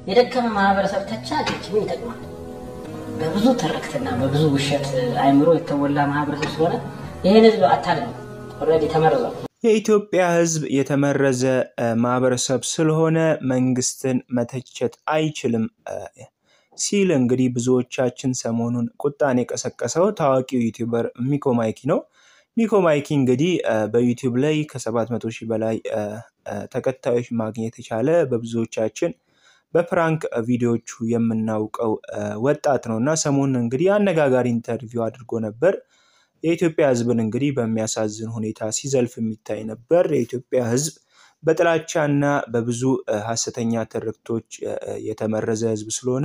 የደከመ ማህበረሰብ ተቻለች ምን ይጠቅማል? በብዙ ትርክትና በብዙ ውሸት አይምሮ የተሞላ ማህበረሰብ ስለሆነ ይህን ህዝብ አታድነው። ኦልሬዲ ተመርዟል። የኢትዮጵያ ህዝብ የተመረዘ ማህበረሰብ ስለሆነ መንግስትን መተቸት አይችልም ሲል እንግዲህ ብዙዎቻችን ሰሞኑን ቁጣን የቀሰቀሰው ታዋቂው ዩቲዩበር ሚኮ ማይኪ ነው። ሚኮ ማይኪ እንግዲህ በዩቲዩብ ላይ ከ700 ሺህ በላይ ተከታዮች ማግኘት የቻለ በብዙዎቻችን በፕራንክ ቪዲዮቹ የምናውቀው ወጣት ነው እና ሰሞኑን እንግዲህ አነጋጋሪ ኢንተርቪው አድርጎ ነበር። የኢትዮጵያ ህዝብን እንግዲህ በሚያሳዝን ሁኔታ ሲዘልፍ የሚታይ ነበር። የኢትዮጵያ ህዝብ በጥላቻና በብዙ ሀሰተኛ ትርክቶች የተመረዘ ህዝብ ስለሆነ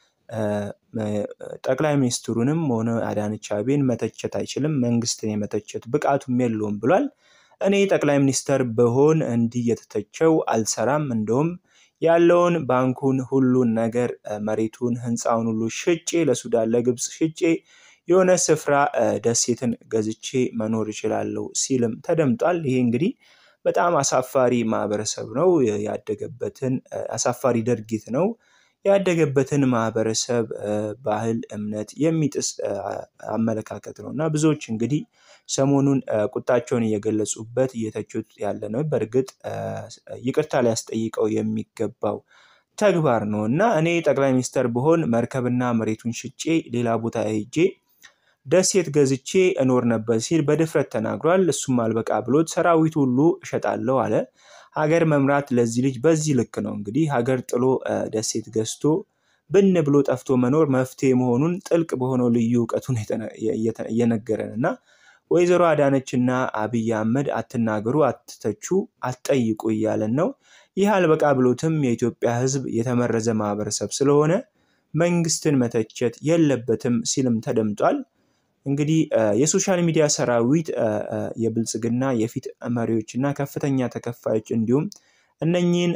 ጠቅላይ ሚኒስትሩንም ሆነ አዳነች አቤቤን መተቸት አይችልም፣ መንግስትን የመተቸት ብቃቱም የለውም ብሏል። እኔ ጠቅላይ ሚኒስተር ብሆን እንዲህ የተተቸው አልሰራም፣ እንደውም ያለውን ባንኩን፣ ሁሉን ነገር መሬቱን፣ ህንፃውን ሁሉ ሽጬ ለሱዳን ለግብፅ ሽጬ የሆነ ስፍራ ደሴትን ገዝቼ መኖር እችላለሁ ሲልም ተደምጧል። ይሄ እንግዲህ በጣም አሳፋሪ ማህበረሰብ ነው። ያደገበትን አሳፋሪ ድርጊት ነው። ያደገበትን ማህበረሰብ ባህል፣ እምነት የሚጥስ አመለካከት ነው እና ብዙዎች እንግዲህ ሰሞኑን ቁጣቸውን እየገለጹበት እየተቹት ያለ ነው። በእርግጥ ይቅርታ ሊያስጠይቀው የሚገባው ተግባር ነው እና እኔ ጠቅላይ ሚኒስተር ብሆን መርከብና መሬቱን ሽጬ ሌላ ቦታ ሄጄ ደሴት ገዝቼ እኖር ነበር ሲል በድፍረት ተናግሯል። እሱም አልበቃ ብሎት ሰራዊቱ ሁሉ እሸጣለሁ አለ። ሀገር መምራት ለዚህ ልጅ በዚህ ልክ ነው እንግዲህ ሀገር ጥሎ ደሴት ገዝቶ ብን ብሎ ጠፍቶ መኖር መፍትሄ መሆኑን ጥልቅ በሆነው ልዩ እውቀቱን እየነገረን እና ወይዘሮ አዳነች እና አብይ አህመድ አትናገሩ፣ አትተቹ፣ አትጠይቁ እያለን ነው። ይህ አልበቃ ብሎትም የኢትዮጵያ ሕዝብ የተመረዘ ማህበረሰብ ስለሆነ መንግስትን መተቸት የለበትም ሲልም ተደምጧል። እንግዲህ የሶሻል ሚዲያ ሰራዊት የብልጽግና የፊት መሪዎች እና ከፍተኛ ተከፋዮች እንዲሁም እነኚህን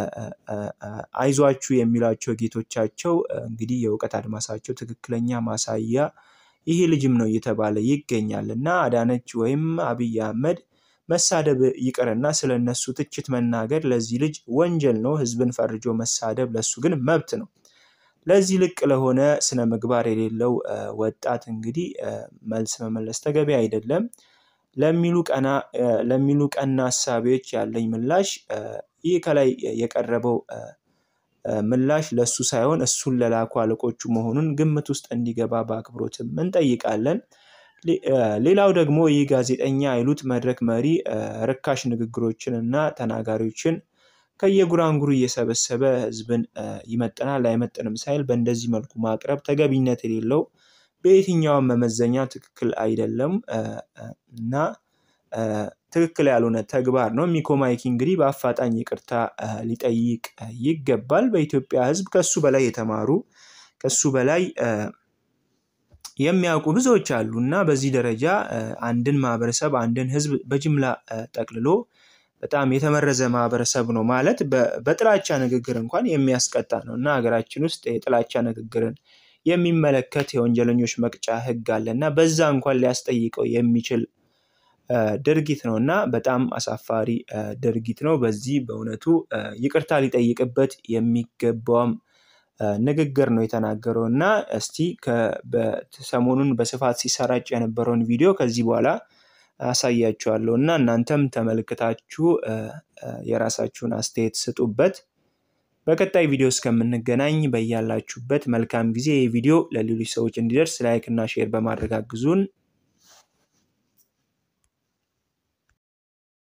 አይዟችሁ የሚሏቸው ጌቶቻቸው እንግዲህ የእውቀት አድማሳቸው ትክክለኛ ማሳያ ይሄ ልጅም ነው እየተባለ ይገኛል እና አዳነች ወይም አብይ አህመድ መሳደብ ይቅርና ስለ እነሱ ትችት መናገር ለዚህ ልጅ ወንጀል ነው። ህዝብን ፈርጆ መሳደብ ለሱ ግን መብት ነው። ለዚህ ልቅ ለሆነ ስነ ምግባር የሌለው ወጣት እንግዲህ መልስ መመለስ ተገቢ አይደለም ለሚሉ ቀና ለሚሉ ቀና ሀሳቢዎች ያለኝ ምላሽ ይህ ከላይ የቀረበው ምላሽ ለእሱ ሳይሆን እሱን ለላኩ አለቆቹ መሆኑን ግምት ውስጥ እንዲገባ በአክብሮትም እንጠይቃለን። ሌላው ደግሞ ይህ ጋዜጠኛ አይሉት መድረክ መሪ ርካሽ ንግግሮችን እና ተናጋሪዎችን ከየጉራንጉሩ እየሰበሰበ ህዝብን ይመጥናል አይመጥንም ሳይል በእንደዚህ መልኩ ማቅረብ ተገቢነት የሌለው በየትኛውም መመዘኛ ትክክል አይደለም እና ትክክል ያልሆነ ተግባር ነው። ሚኮ ማይኪ እንግዲህ በአፋጣኝ ይቅርታ ሊጠይቅ ይገባል። በኢትዮጵያ ህዝብ ከሱ በላይ የተማሩ ከሱ በላይ የሚያውቁ ብዙዎች አሉ እና በዚህ ደረጃ አንድን ማህበረሰብ አንድን ህዝብ በጅምላ ጠቅልሎ በጣም የተመረዘ ማህበረሰብ ነው ማለት በጥላቻ ንግግር እንኳን የሚያስቀጣ ነው እና ሀገራችን ውስጥ የጥላቻ ንግግርን የሚመለከት የወንጀለኞች መቅጫ ህግ አለ እና በዛ እንኳን ሊያስጠይቀው የሚችል ድርጊት ነው እና በጣም አሳፋሪ ድርጊት ነው። በዚህ በእውነቱ ይቅርታ ሊጠይቅበት የሚገባውም ንግግር ነው የተናገረው እና እስቲ ሰሞኑን በስፋት ሲሰራጭ የነበረውን ቪዲዮ ከዚህ በኋላ አሳያችኋለሁ እና እናንተም ተመልክታችሁ የራሳችሁን አስተያየት ስጡበት። በቀጣይ ቪዲዮ እስከምንገናኝ በያላችሁበት መልካም ጊዜ። ይህ ቪዲዮ ለሌሎች ሰዎች እንዲደርስ ላይክ እና ሼር በማድረግ አግዙን።